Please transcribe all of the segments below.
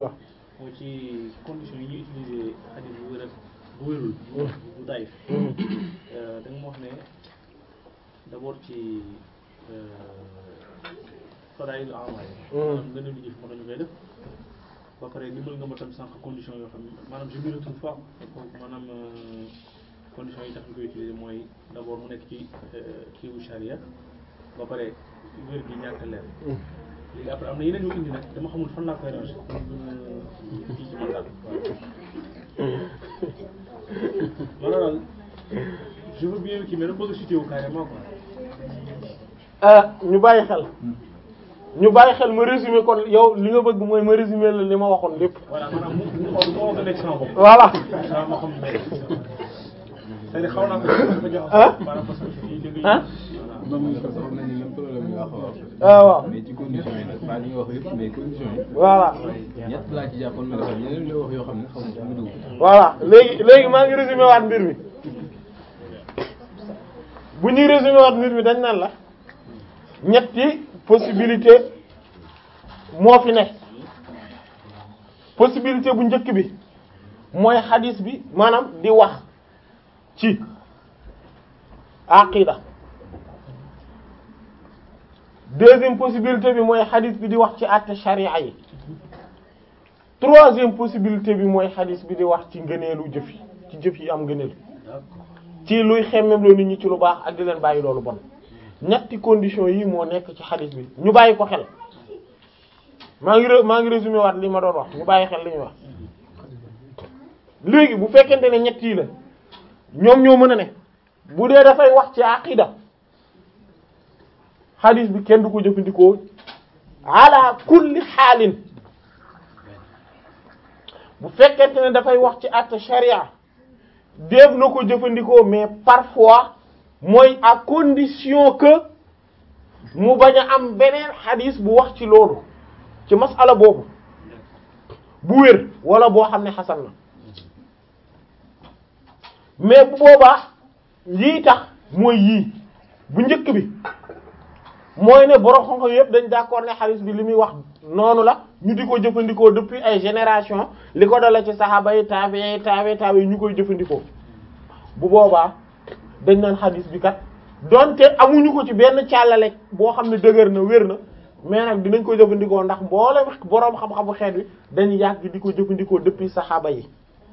mooy ci conditions yi ñuy utiliser xadis bu wér ak bu wérul bu daif da nga ma wax ne d'abord ci fadail amal yi maanaam gën a lu jëf moo tax ñu koy def ba pare limal nga ma tam sànq conditions yoo xam ne maanaam je me retrouve pas maanaam conditions yi tax ñu koy utiliser mooy d'abord mu nekk ci kiiwu charia ba pare wér gi ñàkk leer léegi après am na yeneen yu indi nag dama xamul fan laa koy ranger fii ci man daal loolu daal je veux bien kii mais dama bëgg a cité wu carrément quoi. ñu bàyyi xel ñu bàyyi xel ma résumé kon yow li nga bëgg mooy ma résumé la li ma waxoon lépp. voilà maanaam mu mu xool moo ko nekk sama bopp. voilà. waaw moo xam ne c'est-à-dire xaw naa ko dafa jox par rapport ak fii dégg ah. moom sax xam nañ ne même problème bi nga xaw a wax. ah waaw mais ci conditions yi nag pas li nga wax yëpp mais conditions yi. voilà. ñett laa ci jàppoon mais dafa yeneen nga wax yoo xam ne xaw ma fu mu dugg. voilà léegi léegi maa ngi résumé waat mbir mi bu ñuy résumé waat mbir mi dañ naan la ñetti possibilité moo fi ne possibilité bu njëkk bi mooy xadis bi maanaam di wax ci aqida deuxième possibilité bi mooy xadis bi di wax ci àtte sharia yi troisième possibilité bi mooy xadis bi di wax ci ngëneelu jëf yi ci jëf yi am ngëneel ci luy xemmem loo nit ñi ci lu baax ak di leen bàyyi loolu bon ñetti conditions yi moo nekk ci xadis bi ñu bàyyi ko xel maa ngi maa ngi résumé waat li ma doon wax ñu bàyyi xel li ñuy wax léegi bu fekkente ne ñett yi la ñoom ñoo mën a ne bu dee dafay wax ci aqida xadis bi kenn du ko jëfandikoo ala kulli xaalin bu fekkente ne dafay wax ci àtte sharia def na ko jëfandikoo mais parfois mooy à condition que mu bañ a am beneen xadis bu wax ci loolu ci masala boobu bu wér wala boo xam ne xasan na mais bu boobaa yii tax mooy yii bu njëkk bi mooy ne borom xam-xam yëpp dañ d'accord ne xadis bi li muy wax noonu la ñu di ko jëfandikoo depuis ay génération li ko dala ci saxaaba yi taabi taabi taabi yi ñu koy jëfandikoo bu boobaa dañ naan xadis bi kat donte amuñu ko ci benn càllale boo xam ne dëgër na wér na mais nag dinañ ko jëfandikoo ndax mboolem boroom xam-xamu xeet wi dañu yàgg di ko jëfandikoo depuis saxaaba yi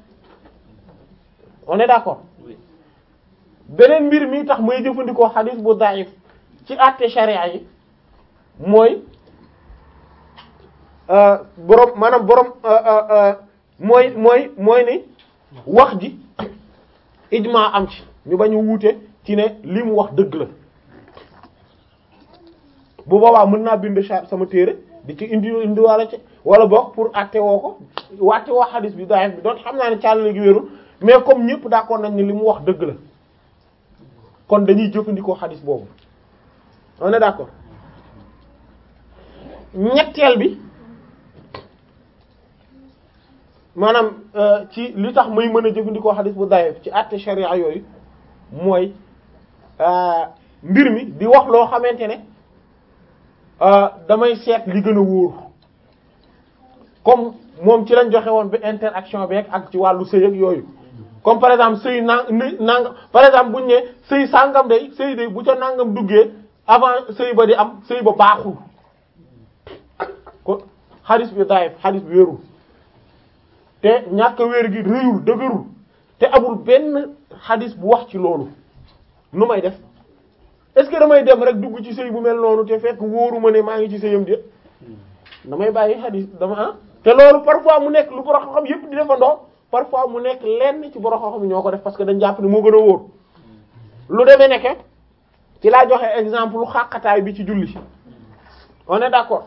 on est d'accord beneen mbir mi tax may jëfandikoo xadis bu daif ci àtte sharia yi mooy boroom maanaam boroom mooy mooy mooy ni wax ji ijma am ci ñu bañ a wuute ci ne li mu wax dëgg la bu boobaa mën naa bind sama téere di ci indi indiwaale ci wala boog pour àtte woo ko wàtte woo xadis bi daif bi doon xam naa ne càllale gi wérul mais comme ñëpp d'accord nañ ne li mu wax dëgg la kon dañuy jëfandikoo xadis boobu on est d'accord ñetteel bi maanaam ci li tax may mën a jëfandikoo xadis bu daif ci àtte sharia yooyu mooy mbir mi di wax loo xamante ne damay seet li gën a wóor comme moom ci lañ joxe woon bi interaction beeg ak ci wàllu sëy ak yooyu comme par exemple sëy nang nangam par exemple buñu ne sëy sàngam day sëy day bu ca nangam duggee avant sëy ba di am sëy ba baaxul ko xadis bi daif xadis bi wérul te ñàkk a wér gi rëyul dëgërul te amul benn xadis bu wax ci loolu nu may def est-ce que damay dem rek dugg ci sëy bu mel noonu te fekk wóoruma ne maa ngi ci sëyam di damay bàyyi xadis dama ah te loolu parfois mu nekk lu borom xam-xam yépp di defandoo parfois mu nekk lenn ci borom xam-xam ñoo ko def parce que dañ jàpp ne moo gën a wóor lu demee nekke ci laa joxe exemple lu xàqataay bi ci julli on est d'accord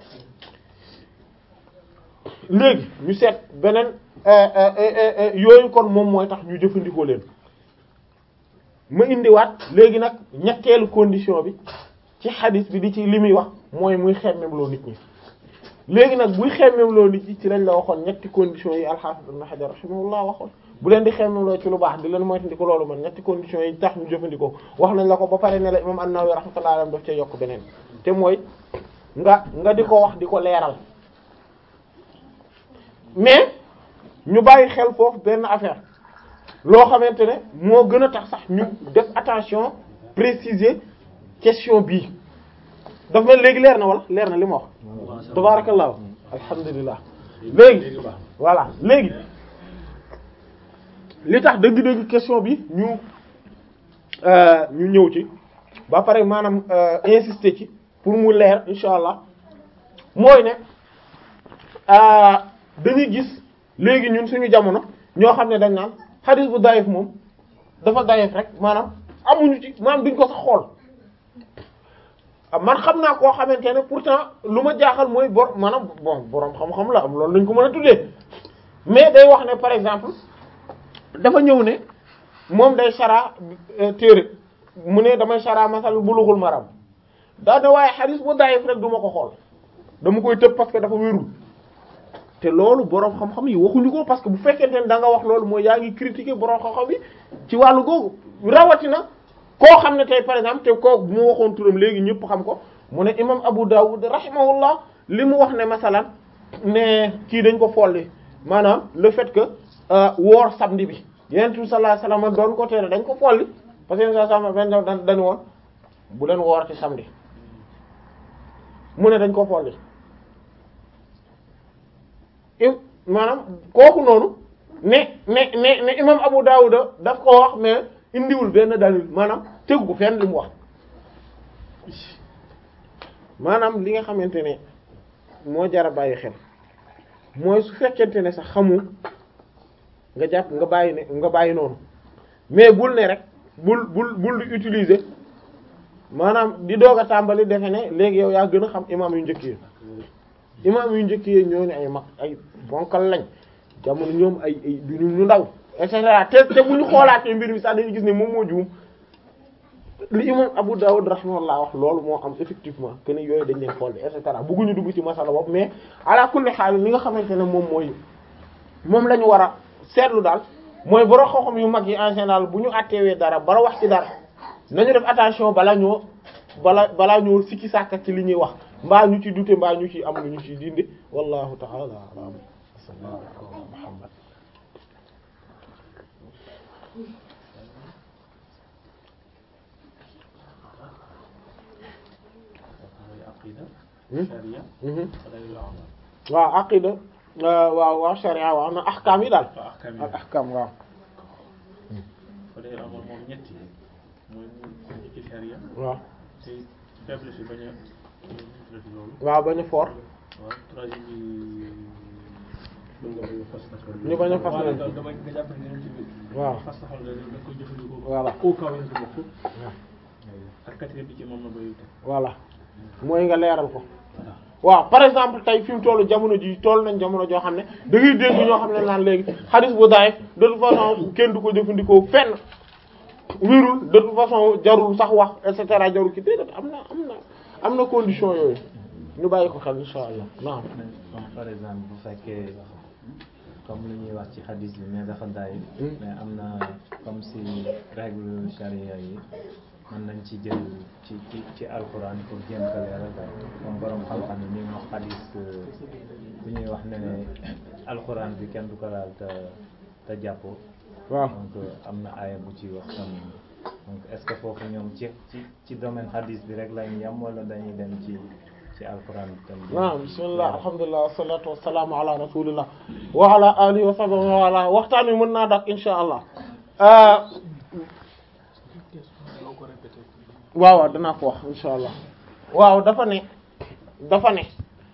léegi ñu seet beneen yooyu kon moom mooy tax ñu jëfandikoo leen ma indiwaat léegi nag ñetteelu condition bi ci xadis bi di ci li muy wax mooy muy xemmemloo nit ñi léegi nag buy xemmemloo nit ñi ci lañ la waxoon ñetti conditions yi al-Hafiz Ibn Hajar rahimahullah waxoon bu leen di xemmemloo ci lu baax di leen moytandiko loolu man ñetti conditions yi tax ñu jëfandikoo wax nañ la ko ba pare ne la imam An-Nawawi rahmatullahi alayhi daf cee yokk beneen te mooy nga nga di ko wax di ko leeral mais ñu bàyyi xel foofu benn affaire loo xamante ne moo gën a tax sax ñu def attention préciser question bii daf mel léegi leer na wala leer na li ma wax tabarakallah alhamdulilah léegi voilà léegi li tax dëgg-dëgg question bi ñu ñu ñëw ci ba pare maanaam insister ci pour mu leer insha allah mooy ne dañuy gis léegi ñun suñu jamono ñoo xam ne dañ naan hadith bu dayif moom dafa dayif rek maanaam amuñu ci maanaam duñ ko sax xool man xam naa koo xamante ne pourtant lu ma jaaxal mooy bor maanaam bon borom xam-xam la am loolu lañ ko mën a tuddee mais day wax ne par exemple dafa ñëw ne moom day sara téere mu ne damay sara masal bulughul maram daa ne waaye hadith bu dayif rek du ma ko xool dama koy tëb parce que dafa wérul te loolu boroom xam-xam yi waxuñu ko parce que bu fekkente ne da nga wax loolu mooy yaa ngi critiquer boroom xam-xam yi ci wàllu googu rawatina koo xam ne tey par exemple te koo bu mu waxoon turam léegi ñëpp xam ko mu ne imam Abu Dawud rahimahullah li mu wax ne masalan ne kii dañ ko folli maanaam le fait que woor samedi bi Yonent bi sallallahu alayhi wasallam doon ko tere dañ ko folli parce que Yonent sallallahu alayhi wasallam dañu woon bu leen woor ci samedi mu ne dañ ko folli maanaam kooku noonu ne ne ne ne imam Abu Dawud daf ko wax mais indiwul benn dalil maanaam tegu ko fenn li mu wax maanaam li nga xamante ne moo jar a bàyyi xel mooy su fekkente ne sax xamu nga jàpp nga bàyyi ne nga bàyyi noonu mais bul ne rek bul bul bul di utiliser maanaam di doog a tàmbali defe ne léegi yow yaa gën a xam imam yu njëkk yi imam yu njëkk yi ñooñu ay mag ay bonkal lañ jamono ñoom ay ay du ñu ndaw et cetera te te bu ñu xoolaatee mbir mi sax dañuy gis ne moom moo juum li imam Abu Dawud rahimahullah wax loolu moo am effectivement que ni yooyu dañ leen xool et cetera bëgguñu dugg ci masala boobu mais ala kulli xaal li nga xamante ne moom mooy moom la ñu war a seetlu daal mooy borom xam-xam yu mag yi en général bu ñu àtteewee dara bara wax ci dara nañu def attention bala ñoo bala balaa ñoo sikki sàkka ci li ñuy wax mbaa ñu ci dute mbaa ñu ci am lu ñu ci dindi wallahu ta'ala a'lam sallallahu ala muhammad waaw aqida waaw waaw sharia waaw na ahkam yi daal ak ahkam waaw fa day amoon moom ñetti mooy mu ci sharia waaw te faiblesse yi bañ a loolu waaw bañ a fort waaw troisième bi ñu bañ a fas leen dama nga jàpp ne ñoom ci biir waaw fas taxal nga da koy jëfandikoo Voilà. au cas où nga bokk ak quatrième bi ci moom na bay voilà mooy nga leeral ko waaw par exemple tey fi mu tollu jamono ji toll nañ jamono joo xam ne da ngay dégg ñoo xam ne naan léegi hadith bu daif de toute façon kenn du ko jëfandikoo fenn wérul de toute façon jarul sax wax et cetera jarul ki déedéet am na am na am na condition yooyu ñu bàyyi ko xel insha allah naam comme par exemple bu fekkee comme lu ñuy wax ci hadis bi mais dafa daay mais am na comme si règle charia yi mën nañ ci jël ci ci ci alquran pour jéem ko leeral daal comme borom xam-xam yi ñu wax hadis bu ñuy wax ne ne alquran bi kenn du ko laal te te jàppoo waaw donc am na aaya bu ci wax tam donc est-ce que foofu ñoom ci ci ci domaine hadis bi rek lañ yam wala dañuy dem ci ci alquran bi tam waaw bismillah alhamdulilah wassalatu wassalamu ala rasulillah wa ala alihi wa sahbihi wa ala waxtaan wi mën naa dak insha allah waaw waaw danaa ko wax insha allah waaw dafa ne dafa ne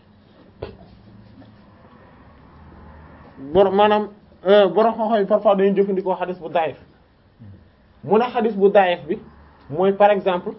bor maanaam borom xam-xam yi parfois dañuy jëfandikoo xadis bu daif mu ne xadis bu daif bi mooy par exemple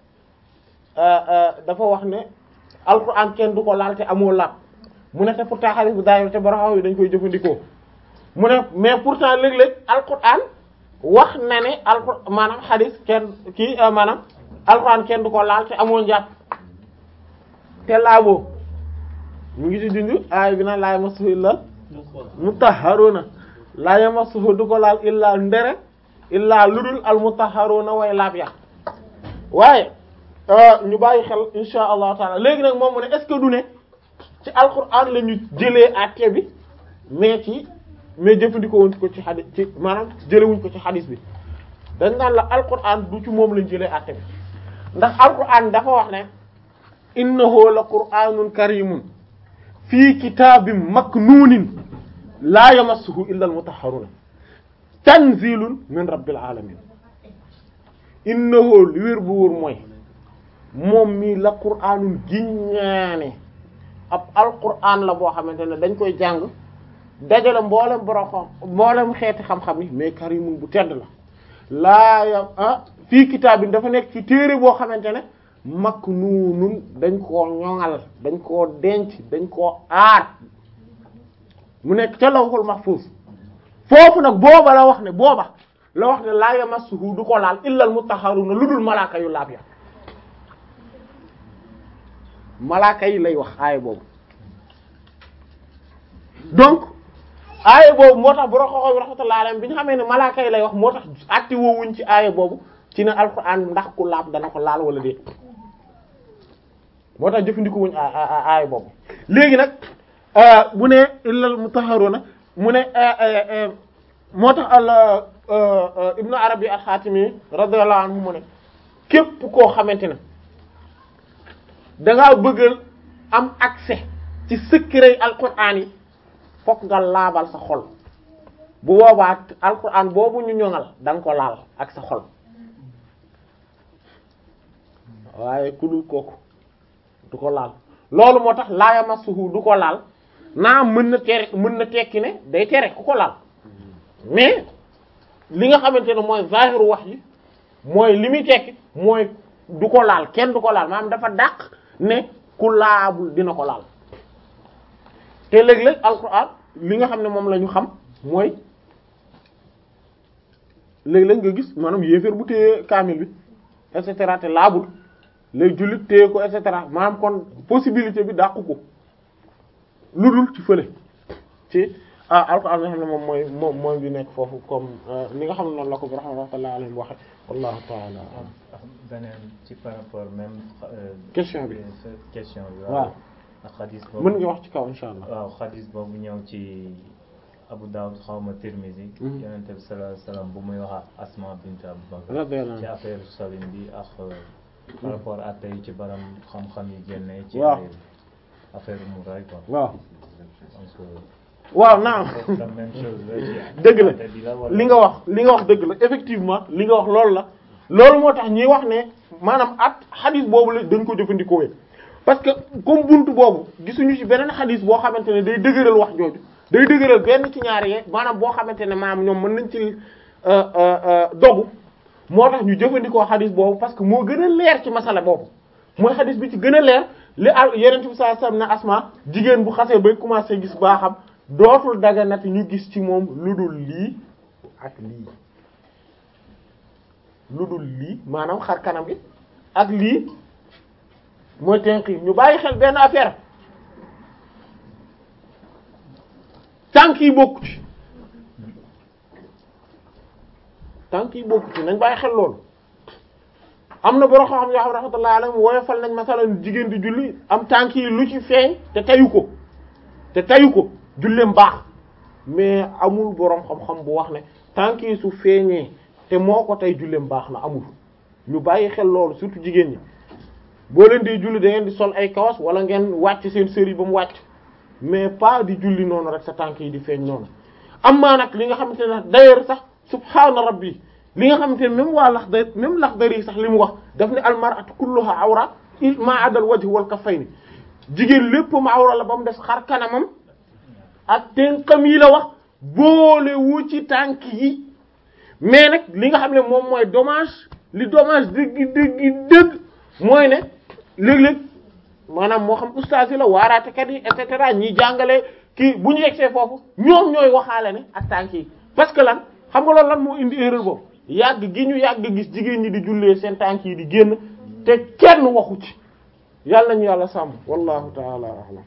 dafa wax ne alquran kenn du ko laal te amoo laab mu ne te pourtant xadis bu daif te borom xam-xam yi dañ koy jëfandikoo mu ne mais pourtant léeg-léeg alquran wax na ne alquran maanaam xadis kenn kii maanaam alquran kenn du ko laal te amoo njàpp te laaboo mu ngi ci dindi aay bi na laa yamassuhu illal mutahharuna laa yamassuhu du ko laal illaa ndere illaa ludul al mutahharuna way laab ya waaye ñu bàyyi xel insha allahu taala léegi nag moom mu ne est-ce que du ne ci alquran la ñu jëlee àtte bi mais ci mais jëfandikoo wuñ ko ci xadis ci maanaam jëlewuñ ko ci xadis bi dañ naan la alquran du ci moom lañ jëlee àtte bi ndax alquran dafa wax ne innahu la qur'anun karimun fii kitaabin maknuunin laa yamassuhu illa almutahharuna tanzilun min rabbil alamin innahu li wér bu wóor mooy moom mii la qur'anun giññaane ab alquran la boo xamante ne dañ koy jàng dajale mboolem borom xam mboolem xeeti xam-xam yi mais karimun bu tedd la laa yam ah fii kitaabin dafa nekk ci téere boo xamante ne maknuunun dañ koo ñoŋal dañ koo denc dañ koo aar mu nekk ca lawhul mahfuz foofu nag booba la wax ne booba la wax ne laa yamassuhu du ko laal illal mutahharuna lu dul malaaka yu laab ya malaaka yi lay wax aaya boobu donc aaya boobu moo tax bu roxoxo bi rahmatullahi alayhi bi ñu xamee ne malaaka yi lay wax moo tax acti woowuñ ci aaya boobu ci ne alxuraan ndax ku laab dana ko laal wala déet moo tax jëfandikoo wuñ aaya boobu léegi nag bu ne illal mutahharuna mu ne moo tax al ibnu arabi al-xaatimi radiyallahu anhu mu ne képp koo xamante ne dangaa bëggal am accès ci secret alquran yi fokk nga laabal sa xol bu boobaa alquran boobu ñu ñoŋal da nga ko laal ak sa xol waaye ku dul kooku du ko laal loolu moo tax laa yamassuhu du ko laal naa mën na tere mën na tekki ne day tere ku ko laal mais li nga xamante ne mooy zahiru wax yi mooy li muy tekki mooy du ko laal kenn du ko laal maanaam dafa dàq ne ku laabul dina ko laal te léeg-léeg alquran li nga xam ne moom la ñu xam mooy léeg-léeg nga gis maanaam yéeféer bu téye kaamil bi et cetera te laabul léegi jullit téye ko et cetera maanaam kon possibilité bi dàqu ko lu dul ci fële ci ah alquran nga xam ne moom mooy moom mooy bi nekk foofu comme ni nga xam ne noonu la ko bi rahmatullahi alayhi waxe wallahu ta'ala beneen ci par rapport même question bi question bi waaw ak xadis boobu mën nga wax ci kaw insha allah waaw xadis boobu ñëw ci Abu Dawud xawma Tirmizi yonente bi sallallahu alayhi wasallam bu muy wax Asma bint Abu Bakr radiyallahu ci affaire salim bi ak par rapport ak tey ci baram xam-xam yi génne ci waaw affaire mu ray quoi waaw donc waaw naam la même chose la ci dëgg la àtte bi la wala- li nga wax li nga wax dëgg la effectivement li nga wax loolu la loolu moo tax ñuy wax ne maanaam at xadis boobu la dañ ko jëfandikoo parce que comme buntu boobu gisuñu ci beneen xadis boo xamante ne day dëgëral wax jooju day dëgëral benn ci ñaari yee maanaam boo xamante ne maanaam ñoom mën nañ ci dogu moo tax ñu jëfandikoo xadis boobu parce que moo gën a leer ci masala boobu mooy xadis bi ci gën a leer li al yeneen bi sallallahu alayhi wasallam ne asma jigéen bu xasee bay commencé gis baaxam dootul daganati ñu gis ci moom lu dul lii ak lii lu dul lii maanaam xar kanam gi ak lii mooy tenq yi ñu bàyyi xel benn affaire tànk yi bokku ci tànk yi bokku ci nañ bàyyi xel loolu am na borom xam yoo xam rahmatullahi alayhi woyofal nañ masalan jigéen di julli am tànk yi lu ci feeñ te tayu ko te tayu ko julleem baax mais amul boroom xam-xam bu wax ne tànk yi su feeñee te moo ko tey julleem baax na amul ñu bàyyi xel loolu surtout jigéen ñi boo leen di julli da ngeen di sol ay kawas wala ngeen wàcc seen sër yi ba mu wàcc mais pas di julli noonu rek sa tànk yi di feeñ noonu am maa nag li nga xamante ne d'ailleurs sax subhaana rabbi li nga xamante ne même waa Laxdari même Laxdari sax li mu wax daf ne almar'atu kulluha awra ma adal wajh wal kaffayni jigéen lépp ma awra la ba mu des xar kanamam ak tënkam yi la wax boole wu ci tànk yi mais nag li nga xam ne moom mooy dommage li dommage dëgg dëgg dëgg mooy ne léeg-léeg maanaam moo xam ustaas yi la waaraatekat yi et cetera ñiy jàngale kii bu ñu yegsee foofu ñoom ñooy waxaale ne ak tànk yi parce que lan xam nga loolu lan moo indi erreur boobu yàgg gi ñu yàgg gis jigéen ñi di jullee seen tànk yi di génn te kenn waxu ci yàlla ñu yàlla sàmm wallahu taala alam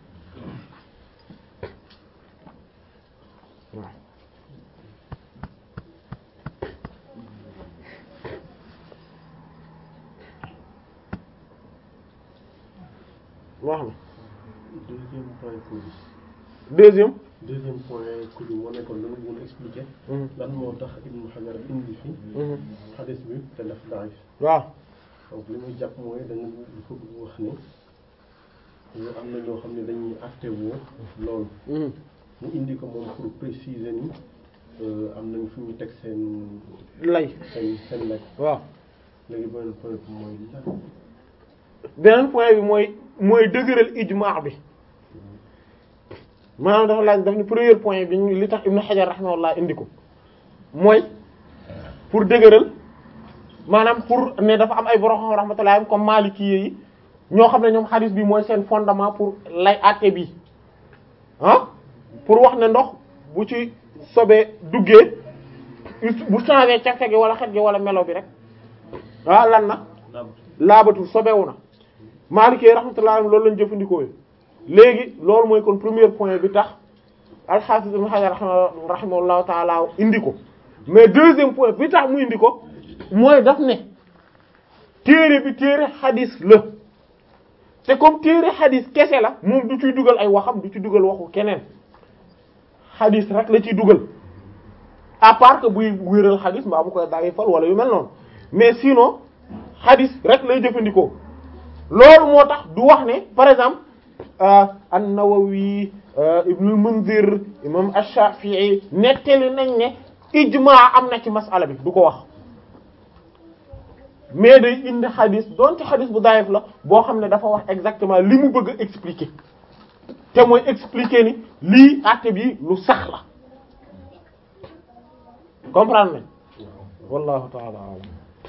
wax na deuxième point positif deuxième deuxième point ku ñu moo nekkoon dana mën a expliquer lan moo tax Ibnu Hajar indi fi xadis bi te def daif waaw donc li muy jàpp mooy da nga dafa bëgg wax ni am na ñoo xam ne dañuy attewoo loolu mu indi ko moom pour préciser ni am nañ fu ñu teg seen lay seen seen lay waaw léegi beneen point bi mooy lan beneen point bi mooy mooy dëgëral ijmaa bi maanaam dafa laaj daf ni premier point bi ñu li tax Ibnu Hajar rahimahullah indi ko mooy pour dëgëral maanaam pour ne dafa am ay borom xam rahmatullah comme Maliki yi ñoo xam ne ñoom hadith bi mooy seen fondement pour lay àtte bi ah pour wax ne ndox bu ci sobee duggee bu changé café gi wala xet gi wala melo bi rek ah lan na laabatul sobewu na Maliki yi rahmatullah loolu lañ jëfandikoo léegi loolu mooy kon premier point bi tax al-Hafiz Ibn Hajar rahimahullahu taala indi ko mais deuxième point bi tax mu indi ko mooy daf ne téere bi téere xadis la te comme téere xadis kese la moom du ciy dugal ay waxam du ci dugal waxu keneen xadis rek la ciy dugal à part que buy wéral xadis mbaa mu koy bàyyi fal wala yu mel noonu mais sinon xadis rek lay jëfandikoo loolu moo tax du wax ne par exemple an-Nawawi Ibnul Munzir imam Ash-Shafi'i nettali nañ ne ijmaa am na ci masala bi du ko wax mais day indi xadis donte xadis bu daayif la boo xam ne dafa wax exactement li mu bëgg a expliquer te mooy expliquer ni lii àtte bi lu sax la comprendre nañ wallahu ta'ala a'lam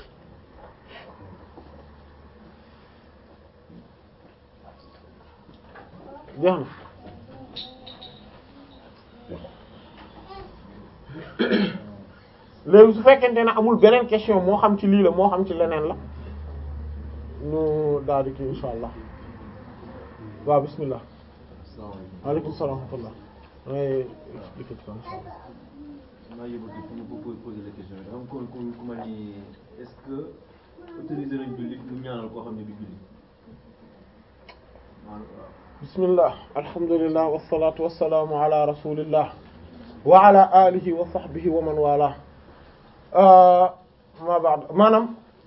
jeex na léegi su fekkente ne amul beneen question moo xam ci lii la moo xam ci leneen la ñu daal di kii insha allah waaw bismillah waaleykum salaam wa rahmatullah ngay expliquer ci kan insha allah maa yóbbu fu ñu ko poser la question dafa am ku ku ku ma ni est-ce que autorisé nañ jullit mu ñaanal koo xam ne du jullit maanaam waaw bismillah alhamdulillah wassalatu wassalamu ala rasulillah wa ala alihi wa sahbihi wa man wala ma ba'd maanaam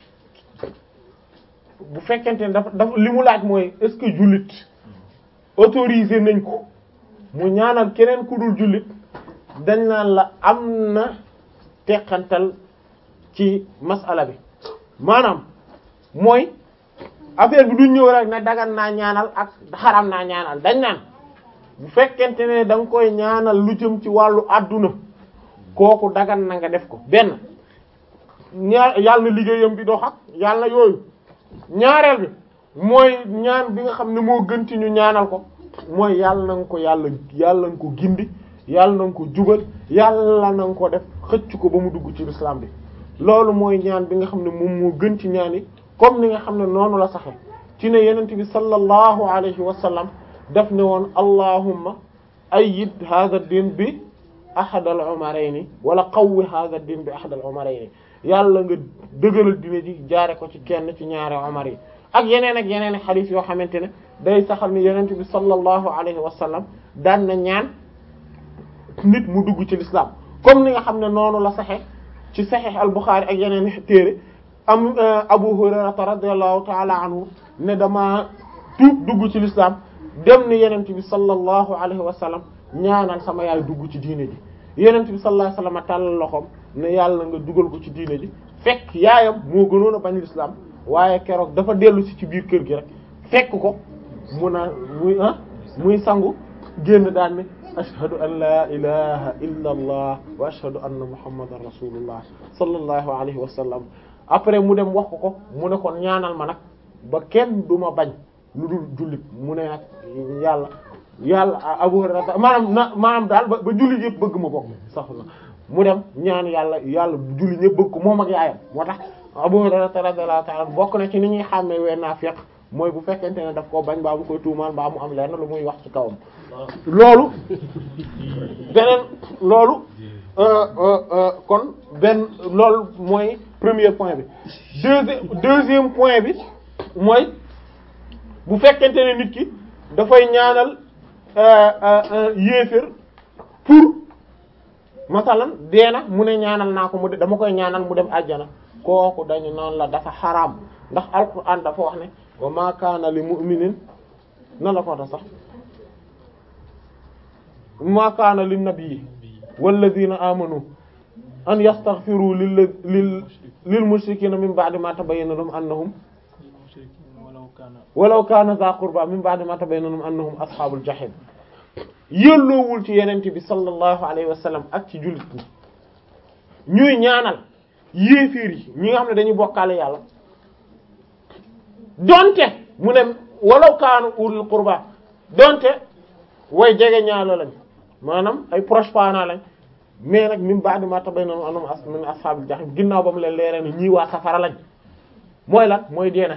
bu fekkente ne dafa dafa li mu laaj mooy est-ce que jullit autorisé nañ ko mu ñaanal keneen ku dul jullit dañ naan la am na teqantal ci masala bi maanaam mooy affaire bi du ñëw rek ne dagan naa ñaanal ak xaram naa ñaanal dañ naan bu fekkente ne da nga koy ñaanal lu jëm ci wàllu àdduna kooku dagan na nga def ko benn ñaar yàlla na liggéeyam bi dox ak yàlla yooyu ñaareel bi mooy ñaan bi nga xam ne moo gën ci ñu ñaanal ko mooy yàlla na nga ko yàlla yàlla nga ko gindi yàlla na nga ko jubal yàlla na nga ko def xëcc ko ba mu dugg ci lislaam bi loolu mooy ñaan bi nga xam ne moom moo gën ci ñaan yi comme ni nga xam ne noonu la saxe ci ne yenent bi sallallahu alayhi wa sallam def ne woon allahumma ayyid hadha ad-din bi ahad al-umarayni wala qawwi hadha ad-din bi ahad al-umarayni yàlla nga dëgëral dina ji jaare ko ci kenn ci ñaari umar yi ak yeneen ak yeneen xadiis yoo xamante ne day saxal ni yenent bi sallallahu alayhi wa sallam daan na ñaan nit mu dugg ci l'islam comme ni nga xam ne noonu la saxe ci sahih al-Bukhari ak yeneen téere am Abu Hurayrata radiyallahu ta'ala anhu ne dama tuub dugg ci l'islam dem ni yenent bi sallallahu alayhi wa sallam ñaanal sama yaay dugg ci diine ji yenent bi sallallahu alayhi wa sallam tàllal loxoom ne yàlla nga dugal ko ci diine ji fekk yaayam moo gënoon a bañ l'islam waaye keroog dafa dellu si ci biir kër gi rek fekk ko mu naan muy ah muy sangu génn daan ne ashhadu an la ilaha illa allah wa ashhadu anna muhammadan rasulullah sallallahu alayhi wa sallam après mu dem wax ko ko mu ne kon ñaanal ma nag ba kenn du ma bañ lu dul jullit mu ne nag yàlla yàlla Abu Hurayra maanaam na maanaam daal ba ba jullit yëpp bëgg ma bokk sax na mu dem ñaan yàlla yàlla jullit ñëpp bëgg ko moom ak yaayam moo tax Abu Hurayra radiyallahu ta'ala bokk na ci ni ñuy xàmmee wee naafiq mooy bu fekkente ne daf koo bañ baa mu koy tuumaan baa mu am lenn lu muy wax ci kawam loolu beneen loolu kon benn loolu mooy premier point bi deuxième deuxième point bi mooy bu fekkente ne nit ki dafay ñaanal yéefér pour masalan dee na mu ne ñaanal naa ko mu de dama koy ñaanal mu dem àjjana kooku dañu noonu la dafa xaraam ndax alquran dafa wax ne wa ma kaana li mu'minin na la ko ta sax ma kaana lin nabiyyi walladhina amanu an yastaghfiru lil lil lil mushrikina min ba'di ma tabayyana lahum annahum walaw kaana walaw kaana za qurba min ba'di ma tabayyana lahum annahum ashabul jahim yelloowul ci yenente bi sallallahu alayhi wa sallam ak ci jullit ñi ñuy ñaanal yéeféer yi ñi nga xam ne dañuy bokkaale yàlla donte mu ne walaw kaanu ulul qurba donte way jege ñaalo lañ maanaam ay proche parents lañ mais nag min ba'di ma tabayyana lahum annahum as min ashabil jahim ginnaaw ba mu leen leeree ne ñii waa safara lañ mooy lan mooy deena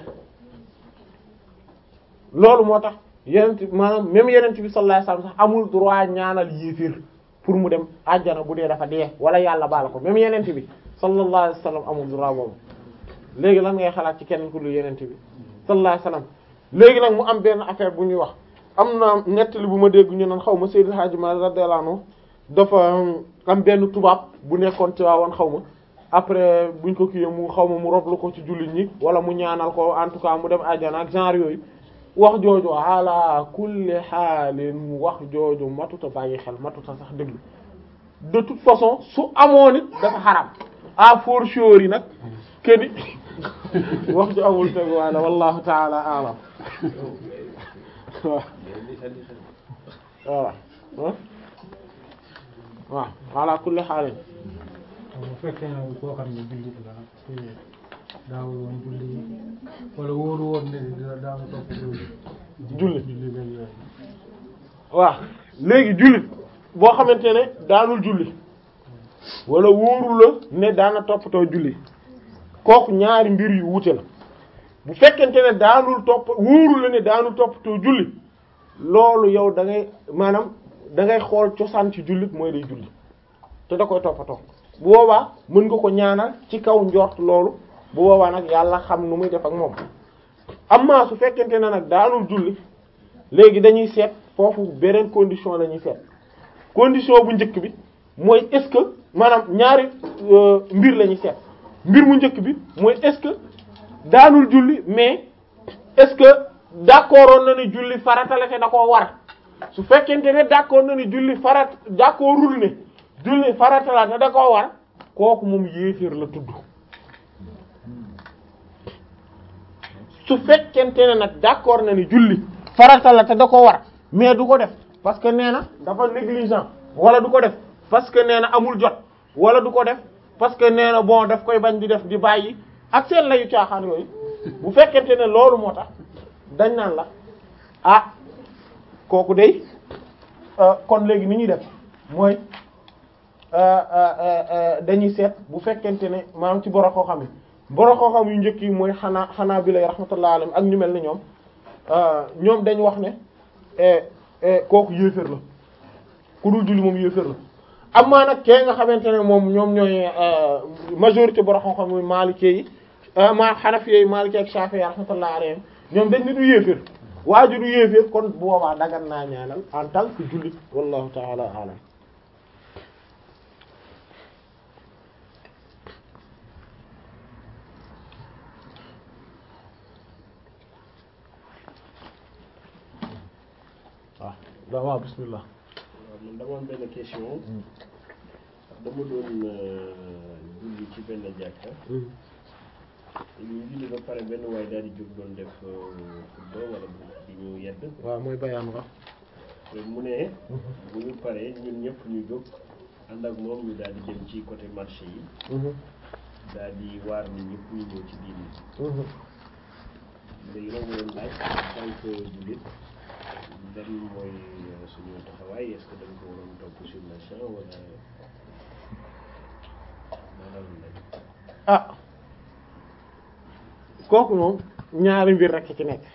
loolu moo tax yenent maanaam même yenent bi sallallahu alayhi wasallam sax amul droit ñaanal yéefir pour mu dem àjjana bu dee dafa dee wala yàlla baal ko même yenent bi sallallahu alayhi wasallam amul droit boobu léegi lan ngay xalaat ci keneen ku dul yenent bi sallallahu alayhi wasallam léegi nag mu am benn affaire bu ñuy wax am na nettali bu ma dégg ñu naan xaw ma Seydil Hadji Malick radiyallahu anhu dafa am benn tubaab bu nekkoon ci waawoon xaw ma après buñ ko kiiyee mu xaw ma mu roblu ko ci jullit ñi wala mu ñaanal ko en tout cas mu dem àjjana ak genre yooyu wax jooju ala kulli xaalin wax jooju matuta bàyyi xel matuta sax déglu de toute façon su amoon it dafa xaram à fortiori nag keni wax ju amul tegu waala wallahu taala alam waaw voilà waaw ala kulli xaalin bu fekkee ne koo xam ne jullit la te daawul woon julli wala wóoru woon ne dina daaw topp julli julli julli beeg yooyu waaw léegi jullit boo xamante ne daanul julli wala wóoru la ne daana toppatoo julli kooku ñaari mbir yu wuute la bu fekkente ne daanul topp wóoru la ne daanul toppatoo julli loolu yow da ngay maanaam da ngay xool cosaan ci jullit mooy day julli te da koy toppatoo bu boobaa mën nga ko ñaanal ci kaw njort loolu bu boobaa nag yàlla xam nu muy def ak moom amma su fekkente ne nag daanul julli léegi dañuy seet foofu beneen condition la ñuy seet condition bu njëkk bi mooy est-ce que maanaam ñaari euh, mbir la ñuy seet mbir mu njëkk bi mooy est-ce que daanul julli mais est-ce que d'accordoon na ni julli farata la te da koo war su fekkente ne d'accord na ni julli farat d'accordul ne julli farata la te da koo war kooku moom yéeféer la tudd su fekkente ne nag d'accord na ni julli farata la te da ko war mais du ko def parce que nee na dafa négligent wala du ko def parce que nee na amul jot wala du ko def parce que nee na bon daf koy bañ di def di bàyyi ak seen layu caaxaan yooyu bu fekkente ne loolu moo tax dañ naan la ah kooku day kon léegi ni ñuy def mooy dañuy seet bu fekkente ne maanaam ci boro koo xam ne boro koo xam yu njëkk yi mooy xanaa xanaa bi lay rahmatullah alayhim ak ñu mel ni ñoom ñoom dañ wax ne kooku yéeféer la ku dul julli moom yéeféer la amaa nag kee nga xamante ne moom ñoom ñooy majorité boro koo xam muy maalikee yi ma xanafi yi maalikee ak shafi'i rahmatullah alayhim ñoom dañ ne du yéeféer waa ji du yéeféer kon bu boobaa dagan naa ñaanal en tant que jullit wallahu ta'ala a'lam waaw da waaw bismillah waaw man dama am benn question dama doon julli ci benn jàkka ñu julli ba pare benn waay daal di jóg doon def xutba wala di ñu yedd waaw mooy bayaan wax te mu ne bu ñu paree ñun ñëpp ñu jóg ànd ak moom ñu daal di dem ci côté marché yi daal di waar nit ñëpp ñu ñëw ci diini léegi nag mu doon laaj en tant que jullit lan mooy suñu taxawaay est-ce que dañ ko waroon topp sur le champ wala maanaam lañ ah kooku moom ñaari mbir rekk ci nekk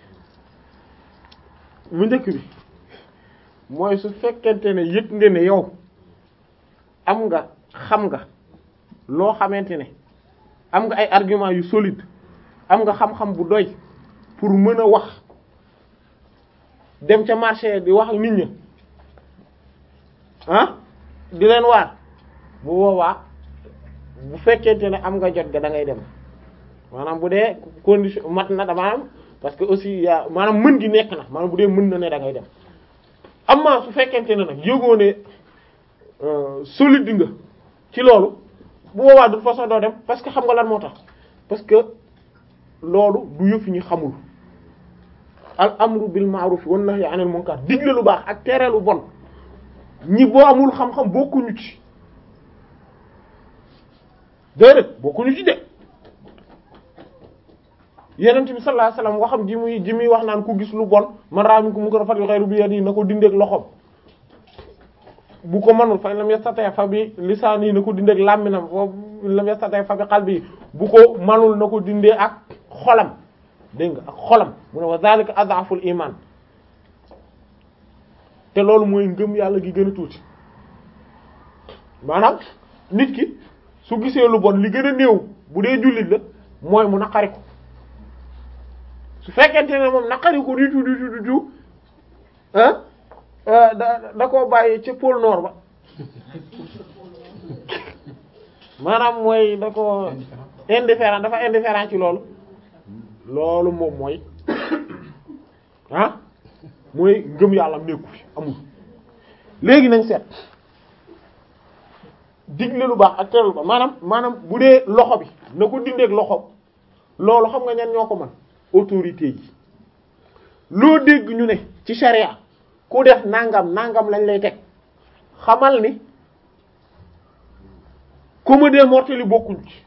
bu njëkk bi mooy su fekkente ne yëg nga ne yow am nga xam nga loo xamante ne am nga ay argument yu solide am nga xam-xam bu doy pour mën a wax dem ca marché di wax nit ñi ah di leen waar bu boobaa bu fekkente ne am nga jot ga da ngay dem maanaam bu dee condition mat na dama am parce que aussi yaa maanaam mën gi nekk na maanaam bu dee mën na ne da ngay dem amma su fekkente ne nag yëgoo ne solide nga ci loolu bu boobaa de toute façon doo dem parce que xam nga lan moo tax parce que loolu du yëf ñu xamul al amru bil ma'ruf wan nahyi anil munkar digle lu baax ak tere lu bon ñi boo amul xam-xam bokkuñu ci déedéet bokkuñu ci de yenent bi sallallahu alayhi wasallam waxam ji muy ji muy wax naan ku gis lu bon man raa minkum munkaran falyughayyirhu bi yadihi na ko dindeeg loxom bu ko mënul fa lam yastati' fa bi lisaani na ko dindeeg làmminam fa lam yastati' fa bi qalbi bu ko mënul na ko dindee ak xolam dégg nga ak xolam mu ne wa zalika adhaful iman te loolu mooy ngëm yàlla gi gën a tuuti maanaam nit ki su gisee lu bon li gën a néew bu dee jullit la mooy mu naqari ko su fekkente ne moom naqari ko du tout du tout du tout ah da da koo bàyyi ca pôle nord ba maanaam mooy da ko indifférent dafa indifférent ci loolu loolu moom mooy ah mooy ngëm yàlla am nekku fi amul léegi nañ seet digle lu baax ak tere lu baax maanaam maanaam bu dee loxo bi na ko dindeeg loxo loolu xam nga ñan ñoo ko mën autorité yi loo dégg ñu ne ci charia ku def nangam nangam lañ lay teg xamal ni comédie mortelle yi bokkuñ ci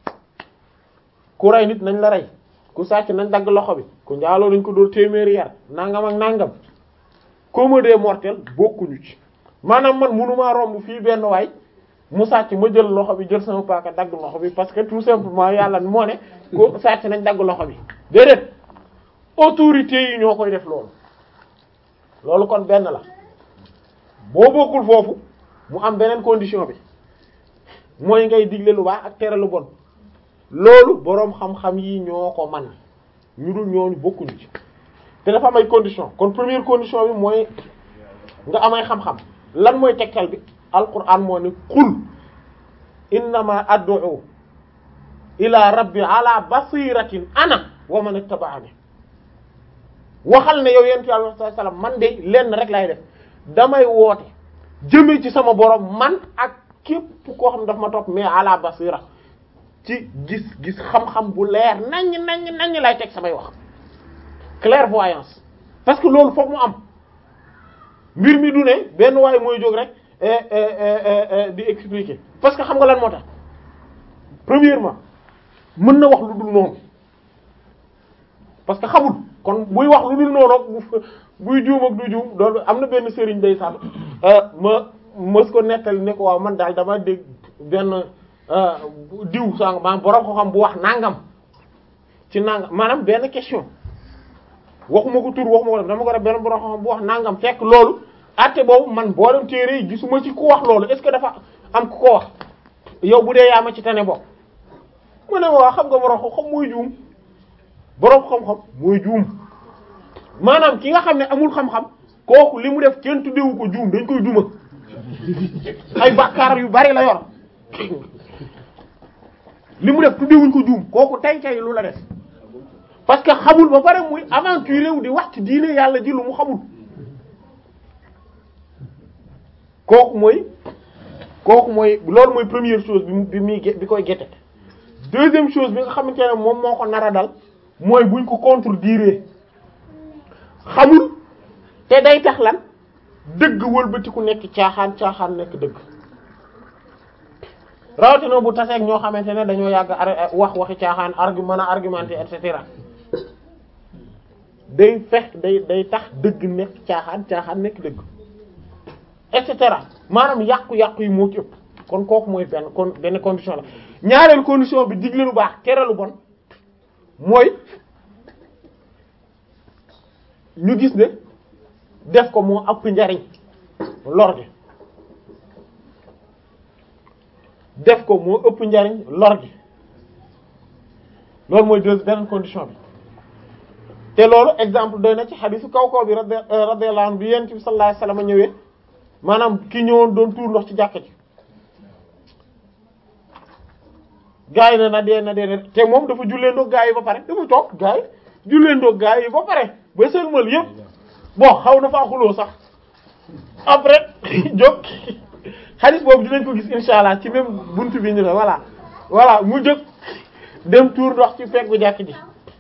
ku rey nit nañ la rey ku sàcc nañ dagg loxo bi ku njaaloo nañ ko dóor téeméeri yar nangam ak nangam comédie mortelle bokkuñu ci maanaam man mënumaa romb fii benn waay mu sàcc ma jël loxo bi jël sama paaka dagg loxo bi parce que tout simplement yàlla moo ne ko sàcc nañ dagg loxo bi déedéet autorités yi ñoo koy def loolu loolu kon benn la boo bokkul foofu mu am beneen condition bi mooy ngay digle lu baax ak tere lu bon loolu boroom xam-xam yi ñoo ko man ñu dul ñooñu bokkuñu ci te dafa am ay condition kon première condition bi mooy nga amay xam-xam lan mooy tegtal bi alquran moo ne qul innama ad'u ila rabbi ala basiratin ana wa man ittaba'ani waxal ne yow yentu yàlla sallallahu alayhi wasallam man de lenn rek lay def damay woote jëme ci sama borom man ak képp koo xam ne daf ma topp mais ala basira ci gis-gis xam-xam bu leer naññ naññ naññ lay teg samay wax clairvoyance parce que loolu foog mu am mbir mi du ne benn waay mooy jóg rek di expliquer parce que xam nga lan moo tax premièrement mën na wax lu dul noonu parce que xamul kon buy wax lu dul noonu buy juum ak du juum doon am na benn sëriñ day sàmm ma mës ko nettali ne ko waaw man daal dama dégg benn diw sang maanaam borom ko xam bu wax nangam ci nangam maanaam benn question waxuma ko tur waxuma ko dama ko def benn borom ko xam bu wax nangam fekk loolu atte boobu man boolem téere yi gisuma ci ku wax loolu est-ce que dafa am ku ko wax yow bu dee yaa ma ci tane bokk mu ne waa xam nga borom ko xam mooy juum borom xam-xam mooy juum maanaam ki nga xam ne amul xam-xam kooku li mu def kenn tuddewu ko juum dañ koy duma ay bàkkaar yu bari la yor li mu def tuddewuñ ko juum kooku tey tey lu la def parce que xamul ba pare muy aventuré wu di wax ci diine yàlla ji lu mu xamul kooku mooy kooku mooy loolu mooy première chose bi bi muy bi koy gete deuxième chose bi nga xamante ne moom moo ko nar a dal mooy buñ ko contredire xamul te day tax lan dëgg wëlbati ku nekk caaxaan caaxaan nekk dëgg rawatina bu taseeg ñoo xamante ne dañoo yàgg wax waxi caaxaan argument a argumenté et cetera day fex day day tax dëgg nekk caaxaan caaxaan nekk dëgg et cetera maanaam yàqu-yàqu yi moo ci ëpp kon kooku mooy benn kon benn condition la ñaareel condition bi digle lu baax tere lu bon mooy ñu gis ne def ko moo ëpp njariñ lor gi def ko moo ëpp njariñ lor gi loolu mooy deux beneen condition bi te loolu exemple doy na ci xadisu kaw kaw bi radiyallahu anhu bi yonent bi sallallahu alayhi wasallam ñëwee maanaam ki ñëwoon doon tuur ndox ci jàkka ji gaa yi ne na dee na dee na te moom dafa jullee ndoog gaa yi ba pare dafa toog gaa yi jullee ndoog gaa yi ba pare ba sëlmal yëpp bon xaw na faa xuloo sax après jóg xadis boobu dinañ ko gis insha allah ci même buntu bi ñu ne voilà voilà mu jóg dem tuur ndox ci peggu jàkk ji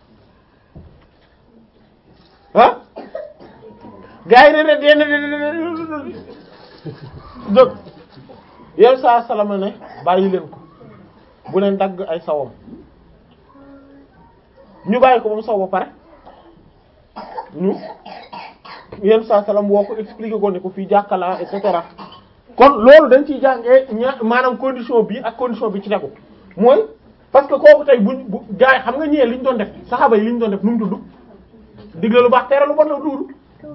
ah gaa yi ne ne dee na dee na jóg yow saa salama ne bàyyi leen ko bu leen dagg ay sawam ñu bàyyi ko ba mu saw ba pare ñu yenn saa salam woo ko expliquer ko ne ko fii jàkkala et cetera kon loolu dañ ciy jàngee ña maanaam condition bi ak condition bi ci tegu mooy parce que kooku tey buñ bu gars yi xam nga ñëwee li ñu doon def saxaaba yi li ñu doon def nu mu tudd digle lu baax tere lu bon la tudd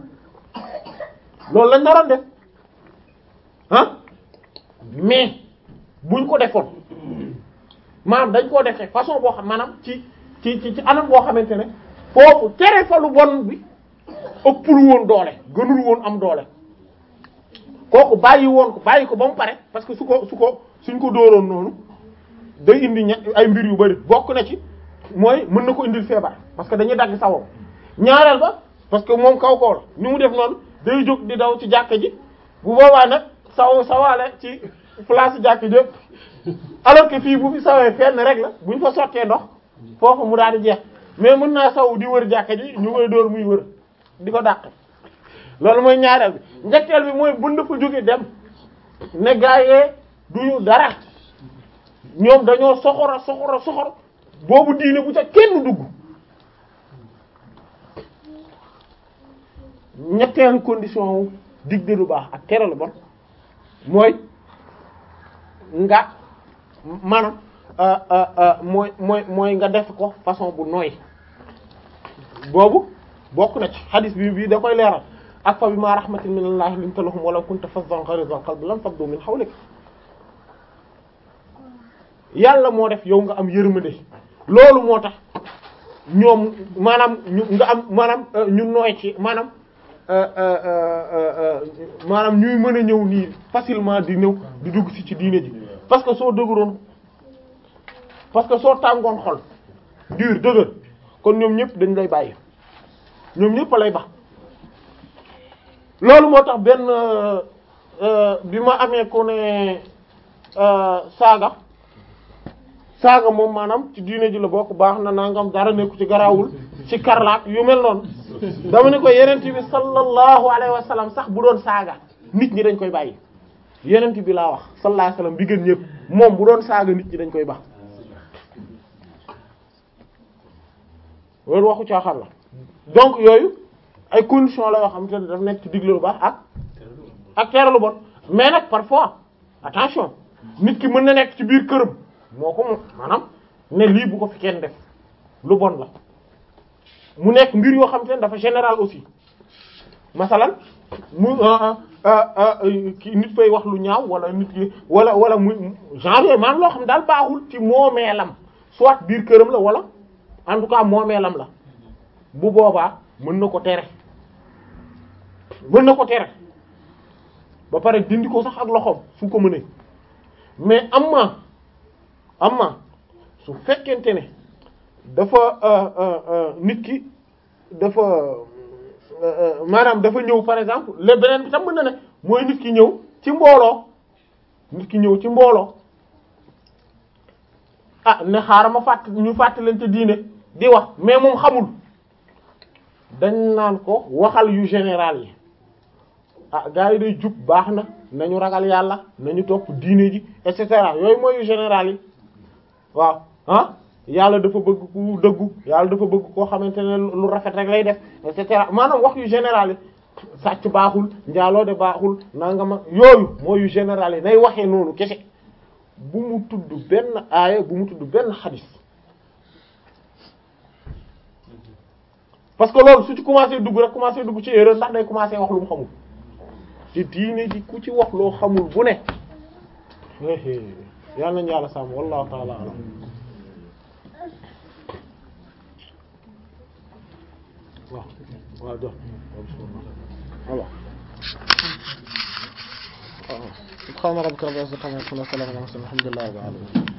loolu lañ naroon def ah mais buñ ko defoon maanaam dañ koo defee façon boo xam maanaam ci ci ci ci anam boo xamante ne foofu tere fa lu bon bi ëppul woon doole gënul woon am doole kooku bàyyi woon ko bàyyi ko ba mu pare parce que su ko su ko suñ ko dóoroon noonu day indi ña ay mbir yu bari bokk na ci mooy mën na ko indil feebar parce que dañuy dagg sawam ñaareel ba parce que moom kaw kaw la ni mu def noonu day jóg di daw ci jàkka ji bu boobaa nag saw sawaale ci place jàkka ji yëpp alors que fii bu fi sawee fenn rek la buñ fa sottee ndox foofu mu daal di jeex mais mën naa saw di wër jàkka ji ñu koy dóor muy wër di ko dàq loolu mooy ñaareel bi ñetteel bi mooy bun dafa jóge dem ne gaayee duñu dara ñoom dañoo soxora soxora soxor boobu diine bu ca kenn dugg ñetteelu condition wu digle lu baax ak tere lu bon mooy nga maanaam mooy mooy mooy nga def ko façon bu nooy boobu bokk na ci hadis bi bii da koy leeral ak fa bima rahmatin minallahi linta lahum walaw kunta fazzan ghalidhal qalbi lam faddu min hawlik yàlla moo def yow nga am yërmande loolu moo tax ñoom maanaam ñu nga am maanaam ñu nooy ci maanaam maanaam ñuy mën a ñëw nii facilement di ñëw di dugg si ci diine ji parce que soo dëgëroon parce que soo tàngoon xol dur dëgër kon ñoom ñëpp dañ lay bàyyi ñoom ñëpp lay bax loolu moo tax benn bi ma amee ku ne saaga saaga moom maanaam ci diine ji la bokk baax na nangam dara nekku ci garaawul ci karlaak yu mel noonu dama ne ko yenent bi sallallahu alayhi wa sallam sax bu doon saaga nit ñi dañ koy bàyyi yenent bi laa wax sallallahu alayhi wa sallam bi gën ñëpp moom bu doon saaga nit ñi dañ koy bax loolu waxu caaxaan la donc yooyu ay conditions la yoo xam te ne daf nekk ci digle lu baax ak ak tere lu bon mais nag parfois attention nit ki mën na nekk ci biir këram moo ko moom maanaam ne lii bu ko fi kenn def lu bon la mu nekk mbir yoo xam te ne dafa général aussi masalan mu ki nit fay wax lu ñaaw wala nit ki wala wala muy genre yooyu maanaam loo xam daal baaxul ci moomeelam soit biir këram la wala en tout cas moomeelam la bu boobaa mën na ko tere mën na ko tere ba pare dindi ko sax ak loxoom su ko mënee mais am ma am ma su fekkente ne dafa nit ki dafa maanaam dafa ñëw par exemple le beneen bi tam mën na ne mooy nit ki ñëw ci mbooloo nit ki ñëw ci mbooloo ah ne xaaral ma fàtt ñu fàttalante diine di wax mais moom xamul dañ naan ko waxal yu général yi ah gars yi day jub baax na nañu ragal yàlla nañu topp diine ji et cetera yooyu mooy yu général yi waaw ah yàlla dafa bëgg ku dëggu yàlla dafa bëgg koo xamante ne lu rafet rek lay def et cetera maanaam wax yu général yi sàcc baaxul njaaloo de baaxul nangama yooyu mooy yu général yi nay waxee noonu kese bu mu tudd benn aaya bu mu tudd benn xadis parce que loolu su ci commencé dugg rek commencé dugg ci erreur ndax day commencé wax lu mu xamul ci diine ji ku ci wax loo xamul bu ne yal nañu yàlla sàmm wallahu taala alam waaw waaw jox voilà subhana rabbika rabbil izzati amma yasifun wa salamun ala al mursalin alhamdulillahi rabbil alamin